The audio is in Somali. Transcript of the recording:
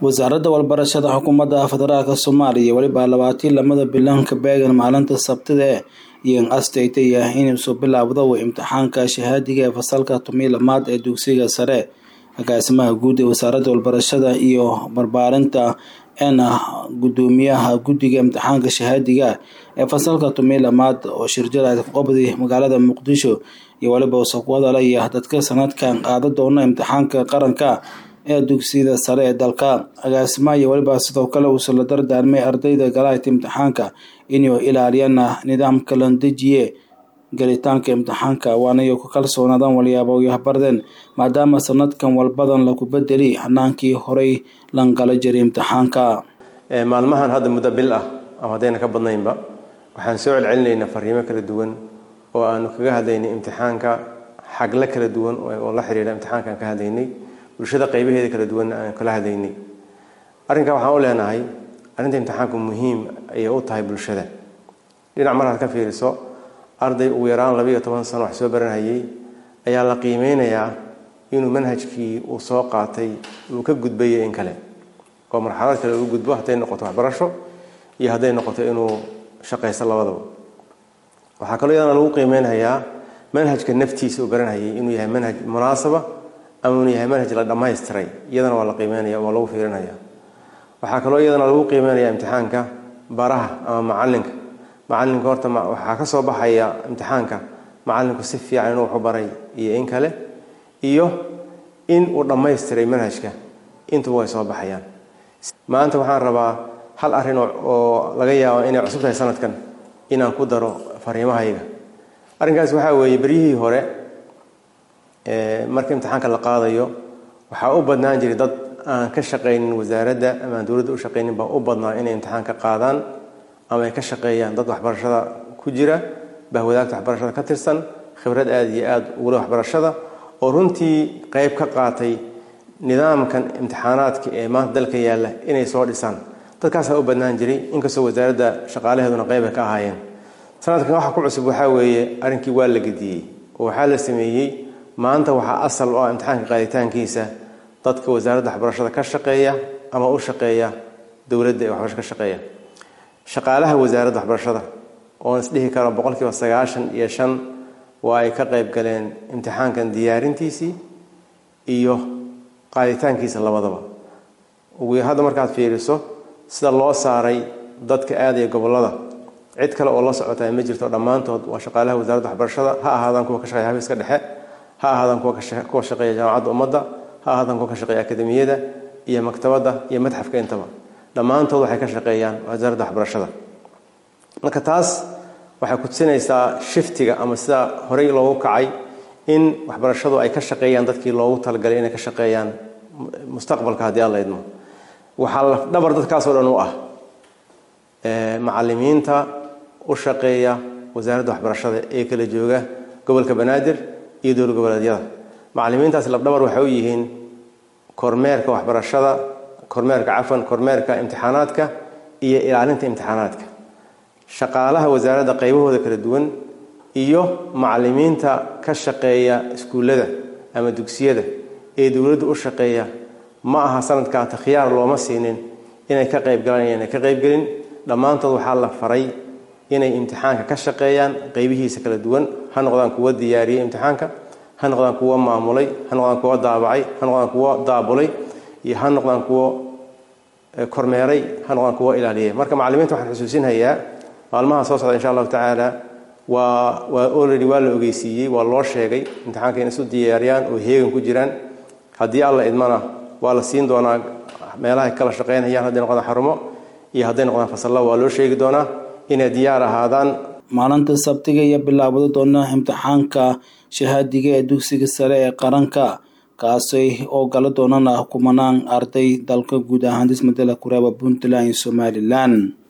wasaaradda walbarashada xukuumadda federaalk soomaaliya weliba labaatii lamada bilanka beegan maalinta sabtida iyo astaytaya inuusu bilaabdo imtixaanka shahaadiga ee fasalka tomiyi lamaad ee dugsiga sare agaasimaha guud ee wasaaradda walbarashada iyo barbaarinta eena gudoomiyaha guddiga imtixaanka shahaadiga ee fasalka tomiyi lamaad oo shirjada qobdi magaalada muqdisho iyo weliba wasaqwadala iyo dadka sanadkan qaada doona imtixaanka qaranka ee dugsiyada sare ee dalka agaasimaha iyo weliba sidoo kale uusa la dardaarmay ardayda galaayta imtixaanka inuu ilaaliyana nidaamka la dejiye galitaanka imtixaanka waanayo ku kalsoonaadaan walyaabo yahbardeen maadaama sanadkan walbadan lagu bedeli hanaankii horey langala jiray imtixaanka maalmahan hadda muddo bil ah ama haddayna ka badnaynba waxaan soo celcelinaynaa fariimo kala duwan oo aanu kaga hadlaynay imtixaanka xagla kala duwan oo la xiriira imtixaankaan ka hadlaynay bulshada qaybaheeda kala duwanna aan kala hadlaynay arrinkaa waxaan u leenahay arrinta imtixaanku muhiim ayay u tahay bulshada dhinac markaad ka fiiriso arday ugu yaraan labiiyo toban sano wax soo baranhayay ayaa la qiimeynayaa inuu manhajkii uu soo qaatay uu ka gudbayo in kale oo marxalad kale uu gudbo hadday noqoto waxbarasho iyo hadday noqoto inuu shaqaysto labadaba waxaa kaloo iyadana lagu qiimeynhayaa manhajka naftiisa uu baranhayay inuu yahay manhaj munaasaba ama inuu yahay manhaj la dhammaystiray iyadana waa la qiimeynaya waa lagu fiirinaya waxaa kaloo iyadana lagu qiimeynaya imtixaanka baraha ama macalinka macalinka horta waxaa ka soo baxaya imtixaanka macalinku si fiican inuu waxu baray iyo in kale iyo in uu dhammaystiray manhajka intuba way soo baxayaan maanta waxaan rabaa hal arrin oo laga yaabo inay cusub tahay sanadkan inaan ku daro fariimahayga arrinkaas waxaa weeye beryihii hore marka imtixaanka la qaadayo waxaa u badnaan jiray dad aan ka shaqaynin wasaaradda ama aan dowladda u shaqaynin baa u badnaa inay imtixaan ka qaadaan ama ay ka shaqeeyaan dad waxbarashada ku jira bahwadaagta waxbarashada ka tirsan khibrad aada iyo aada ugula waxbarashada oo runtii qayb ka qaatay nidaamkan imtixaanaadka ee maanta dalka yaalla inay soo dhisaan dadkaasaa u badnaan jiray inkastoo wasaaradda shaqaalaheeduna qayb ay ka ahaayeen sanadkan waxa ku cusub waxaa weeye arrinkii waa la gediyey oo waxaa la sameeyey maanta waxaa asal u ah imtixaanka qaaditaankiisa dadka wasaaradda waxbarashada ka shaqeeya ama u shaqeeya dowladda ee waxbarasho ka shaqeeya shaqaalaha wasaaradda waxbarashada oon isdhihi karo boqolkiiba sagaashan iyo shan waa ay ka qayb galeen imtixaankan diyaarintiisii iyo qaaditaankiisa labadaba ugu hadda markaad fiiriso sida loo saaray dadka aadaya gobolada cid kale oo la socotaa ma jirto dhammaantood waa shaqaalaha wasaaradda waxbarashada ha ahaadaan kuwa ka shaqeeya xafiiska dhexe ha ahaadaan kuwa shaqeeya jaamacadda ummadda ha ahaadaan kuwa ka shaqeeya akademiyada iyo maktabadda iyo madxafka intaba dhammaantood waxay ka shaqeeyaan wasaaradda waxbarashada marka taas waxay kutusinaysaa shiftiga ama sida horey loogu kacay in waxbarashadu ay ka shaqeeyaan dadkii loogu talagalay inay ka shaqeeyaan mustaqbalka haddii alla idmo waxaa lafdhabar dadkaasoo dhan u ah macalimiinta u shaqeeya wasaaradda waxbarashada ee kala jooga gobolka banaadir iyo dowla goboleedyada macalimiintaasi lafdhabar waxay u yihiin kormeerka waxbarashada kormeerka cafan kormeerka imtixaanaadka iyo ilaalinta imtixaanaadka shaqaalaha wasaaradda qaybahooda kala duwan iyo macalimiinta ka shaqeeya iskuullada ama dugsiyada ee dowladda u shaqeeya ma aha sanadkaa takhyaar looma siinin inay ka qaybgalaan inay ka qaybgelin dhammaantood waxaa la faray inay imtixaanka ka shaqeeyaan qaybihiisa kala duwan ha noqdaan kuwo diyaariyey imtixaanka ha noqdaan kuwo maamulay ha noqdaan kuwo daabacay ha noqdaan kuwo daabulay iyo ha noqdaan kuwo kormeeray ha noqdaan kuwo ilaaliyay marka macalimiinta waxaan xusuusinhayaa maalmaha soo socda insha allahu tacaala waa waa already waa la ogeysiiyey waa loo sheegay imtixaanka in isu diyaariyaan oo heegan ku jiraan haddii alla idmana waa la siin doonaa meelahay kala shaqeynayaan hadday noqdaan xarumo iyo hadday noqdaan fasalla waa loo sheegi doonaa inay diyaar ahaadaan maalinta sabtiga iyo bilaabado doona imtixaanka shahaadiga ee dugsiga sare ee qaranka kaasay oo gala doonana kumanaan arday dalka guud ahaan dismadela kureeba puntland iyo somalilan